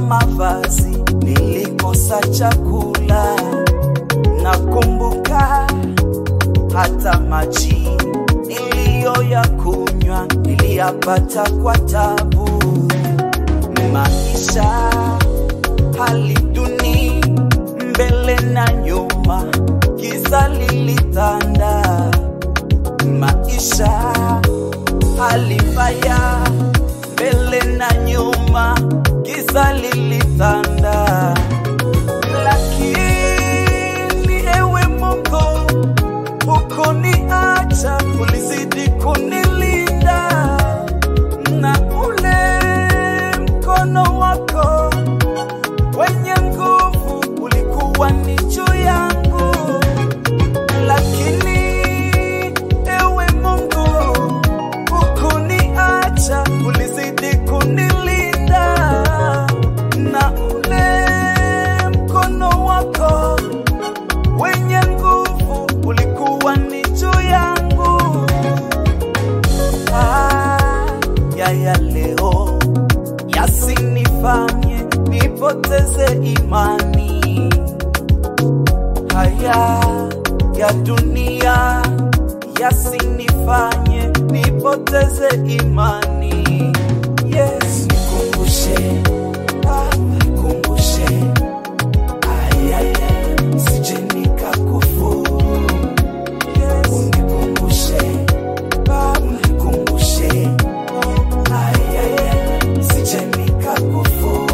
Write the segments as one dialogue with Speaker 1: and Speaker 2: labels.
Speaker 1: mavazi, nilikosa chakula. Nakumbuka hata maji niliyoyakunywa niliyapata kwa tabu. Maisha hali duni, mbele na nyuma, giza lilitanda. Maisha hali mbaya, mbele na nyuma, giza lilitanda. Lakini ewe Mungu, hukuniacha, ulizidi kunilinda na ule mkono wako wenye nguvu ulikuwa ni juu yangu, lakini ewe Mungu hukuniacha, ulizidi kunilinda na ule mkono wako wenye nguvu ulikuwa ni juu yangu. Haya ya leo yasinifanye nipoteze imani. Haya ya dunia yasinifanye nipoteze imani. Yes, nikumbushe Baba, nikumbushe Aya, ya, sije nikakufuru. Yes, unikumbushe Baba, unikumbushe Aya, ya, sije nikakufuru.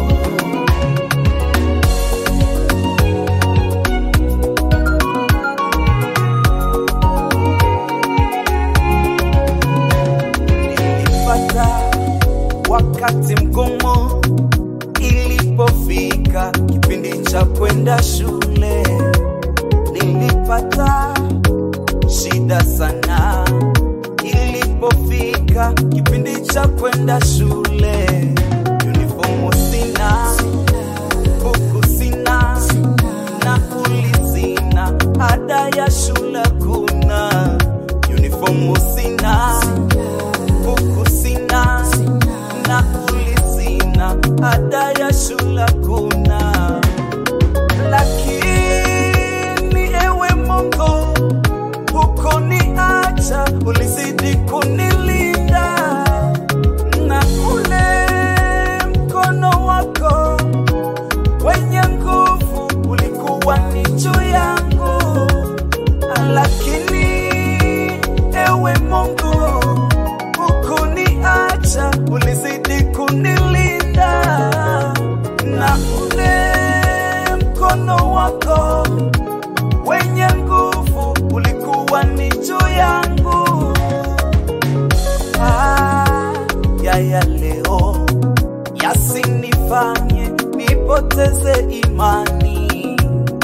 Speaker 1: nilipata wakati mgumu ilipofika kipindi cha kwenda shule, nilipata shida sana ilipofika kipindi cha kwenda shule. Uniformu sina, buku sina, na sina, ada ya shule kuna. Uniformu sina, buku sina, na sina, ada ya shule kuna. Lakini ewe Mungu hukuniacha, ulizidi kunilinda na ule mkono wako wenye nguvu ulikuwa ni juu yangu, lakini ewe Mungu hukuniacha, ulizidi kunilinda na ule mkono wako wenye nguvu ulikuwa ni juu yangu. Haya ya leo yasinifanye nipoteze imani.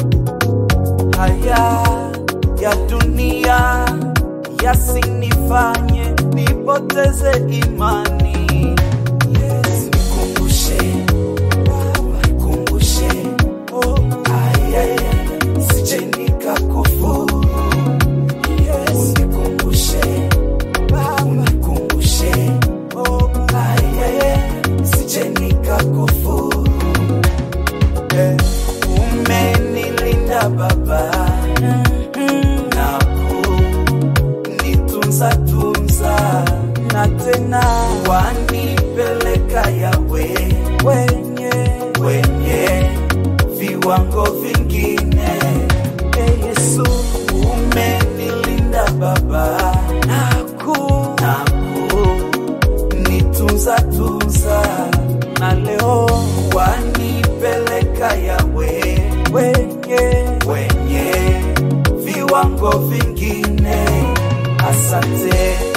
Speaker 1: Haya ya dunia yasinifanye nipoteze imani. Yes, nikumbushe Baba, nikumbushe oh, haya ya sije nikakufuru. Yes, nikumbushe Baba, nikumbushe oh, haya ya sije nikakufuru. Eh, umenilinda Baba na kunitunza tunza na tena wanipeleka yawe wenye wenye viwango vingine. E Yesu, umenilinda Baba naku naku nitunza tunza na leo wanipeleka yawe wenye wenye viwango vingine. Asante